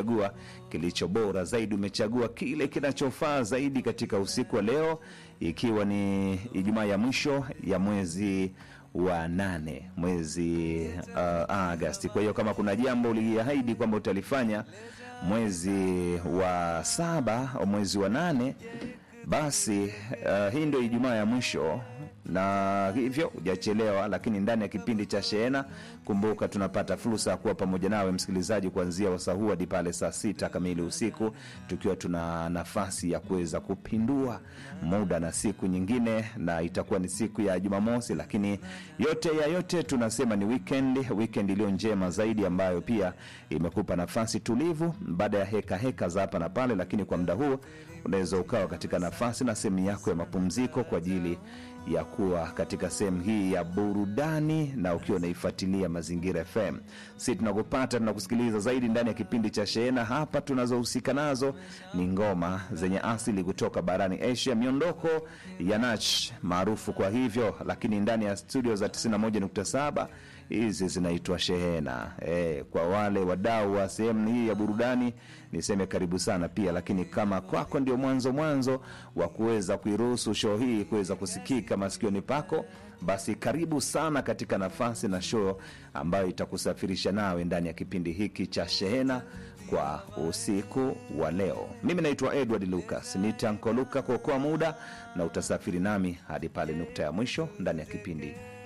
umechagua kilicho bora zaidi, umechagua kile kinachofaa zaidi katika usiku wa leo, ikiwa ni Ijumaa ya mwisho ya mwezi wa nane mwezi uh, Agasti. Kwa hiyo kama kuna jambo uliahidi kwamba utalifanya mwezi wa saba au mwezi wa nane, basi uh, hii ndio Ijumaa ya mwisho na hivyo hujachelewa, lakini ndani ya kipindi cha Shehena, kumbuka tunapata fursa ya kuwa pamoja nawe msikilizaji, kuanzia wasaa huu hadi pale saa sita kamili usiku, tukiwa tuna nafasi ya kuweza kupindua muda na siku nyingine, na itakuwa ni siku ya Jumamosi, lakini yote ya yote tunasema ni weekend, weekend iliyo njema zaidi, ambayo pia imekupa nafasi tulivu baada ya heka heka za hapa na pale, lakini kwa muda huu unaweza ukawa katika nafasi na sehemu yako ya mapumziko kwa ajili ya kuwa katika sehemu hii ya burudani na ukiwa unaifuatilia Mazingira FM. Si tunakupata tunakusikiliza zaidi ndani ya kipindi cha Shehena. Hapa tunazohusika nazo ni ngoma zenye asili kutoka barani Asia, miondoko ya nach maarufu kwa hivyo, lakini ndani ya studio za 91.7 hizi zinaitwa Shehena. E, kwa wale wadau wa sehemu hii ya burudani niseme karibu sana pia, lakini kama kwako ndio mwanzo mwanzo wa kuweza kuiruhusu show hii kuweza kusikika masikioni pako, basi karibu sana katika nafasi na show ambayo itakusafirisha nawe ndani ya kipindi hiki cha Shehena kwa usiku wa leo. Mimi naitwa Edward Lucas, nitanko Luka kuokoa muda na utasafiri nami hadi pale nukta ya mwisho ndani ya kipindi